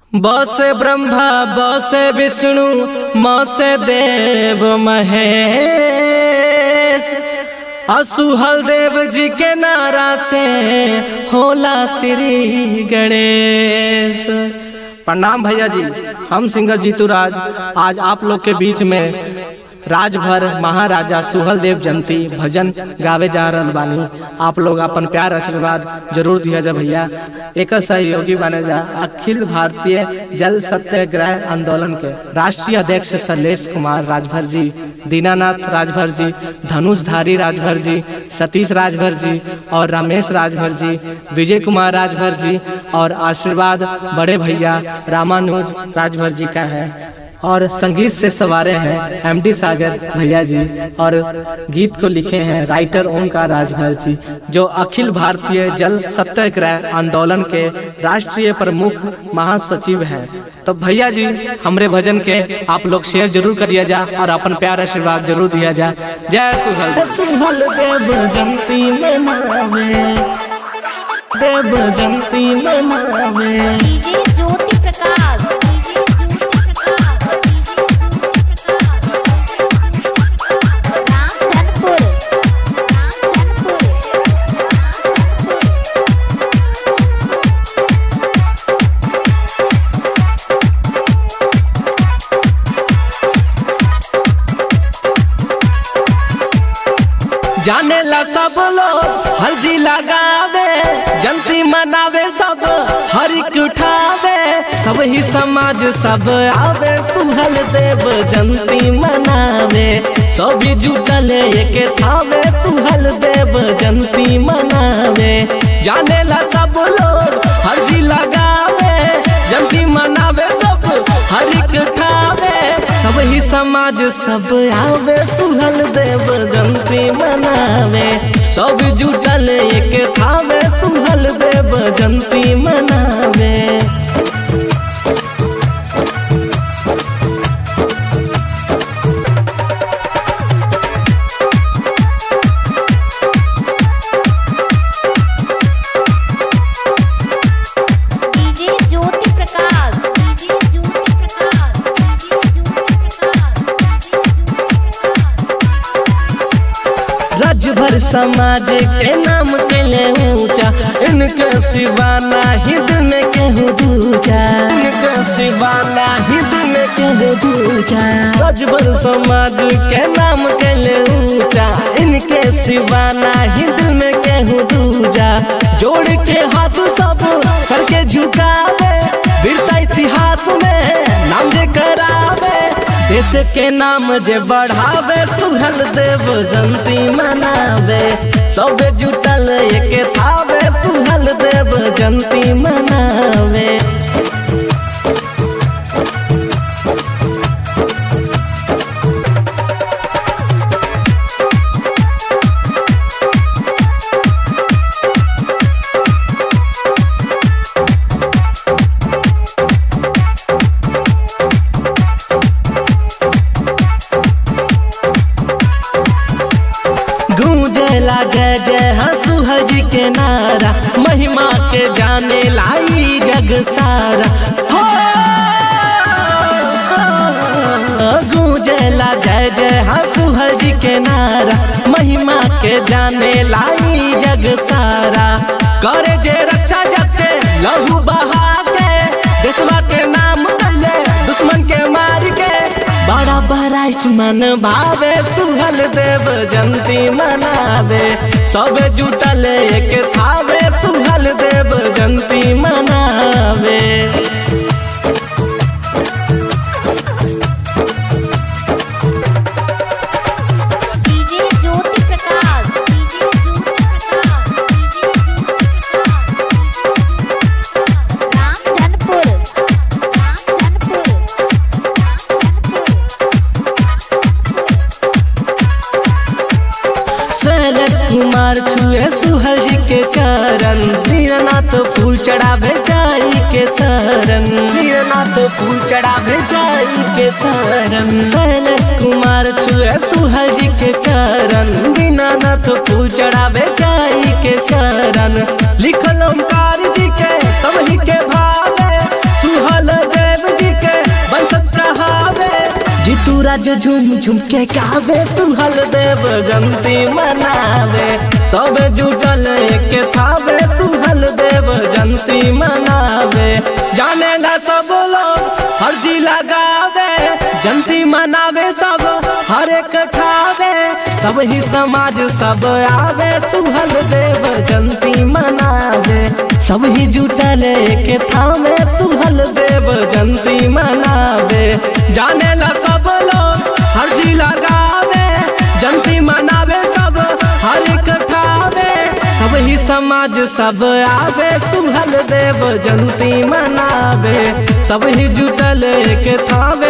बसे ब्रह्मा बसे विष्णु मसे देव महेश असुहल देव जी के नारा से होला श्री गणेश प्रणाम भैया जी हम सिंगर जीतू राज आज आप लोग के बीच में राजभर महाराजा सुहल देव जयंती भजन गावे जा रहल बानी आप लोग अपन प्यार आशीर्वाद जरूर दिया जा भैया एक सहयोगी बने जा अखिल भारतीय जल सत्याग्रह आंदोलन के राष्ट्रीय अध्यक्ष शैलेश कुमार राजभर जी दीनानाथ राजभर जी धनुषधारी राजभर जी सतीश राजभर जी और रमेश राजभर जी विजय कुमार राजभर जी और आशीर्वाद बड़े भैया रामानुज राजभर जी का है और संगीत से सवारे हैं एमडी सागर भैया जी और गीत को लिखे हैं राइटर ओमकार राजभर जी जो अखिल भारतीय जल सत्याग्रह आंदोलन के राष्ट्रीय प्रमुख महासचिव हैं तो भैया जी हमरे भजन के आप लोग शेयर जरूर करिए जा और अपन प्यार आशीर्वाद जरूर दिया जा जय सुहल सुहल देव जयंती मनावे देव जयंती मनावे डीजे ज्योति प्रकाश डीजे ज्योति प्रकाश राम धनपुर राम धनपुर जाने ला सब लोग हर जी लगावे जंती मनावे सब हर एक उठावे सब ही समाज सब आवे सुहल देव जंती मनावे सब जुटल एक थावे सुहल देव जंती मनावे जाने ला सब लोग हर जी लगावे जंती मनावे सब हर एक उठावे सब ही समाज सब आवे सुहल देव जंती मनावे सब जुटल एक थावे सुहल देव जंती मनावे DJ Jyoti Prakash DJ Jyoti Prakash DJ Jyoti Rajbhar समाज के नाम के ले ऊंचा इनके सिवा नाही दिल में केहू दूजा इनके सिवा नाही दिल में केहू दूजा राजभर समाज के नाम के ले ऊंचा इनके सिवा नाही दिल में केहू दूजा जोड़ के हाथ सब सर के झुकावे वीरता इतिहास में नाम जे करावे देश के नाम जे बढ़ावे सुहल देव जंती मनावे सब जुटल एक थावे सुहल देव जंती मनावे गूंजेला जय जय हंसू हजी के नारा महिमा के जाने लाई जग सारा हो गूंजेला जय जय हंसू हजी के नारा महिमा के जाने लाई जग सारा करे जे रक्षा जगते लहू बहा के देशवा के नाम ले दुश्मन के मार के बड़ा बड़ा मन भावे सुहल देव जंती मनावे सब जुटल एक थावे सुहल देव जंती मनावे DJ Jyoti Prakash DJ Jyoti Prakash DJ Jyoti Prakash Ram Dhanpur Ram Dhanpur Shailesh Kumar छुए सुहल जी के चरण दीननाथ फूल चढ़ावे जाई के शरण दीननाथ फूल चढ़ावे जाई के शरण शैलेश कुमार छुए सुहल जी के चरण दीननाथ फूल चढ़ावे जाई के शरण लिखल ओमकार जी के सब ही के भावे सुहल राज झूम झूम के गावे सुहल देव जंती मनावे सब जुटल के थावे सुहल देव जंती मनावे जाने ना सब लोग हर जी लगावे जंती मनावे सब हर एक ठावे सब ही समाज सब आवे सुहल देव जंती मनावे सब ही जुटल के थावे सुहल देव जंती मनावे जाने ला सब लोग हर जी लगावे जंती मनावे सब हर एक ठावे सब ही समाज सब आवे सुहल देव जंती मनावे सब ही जुटल के थावे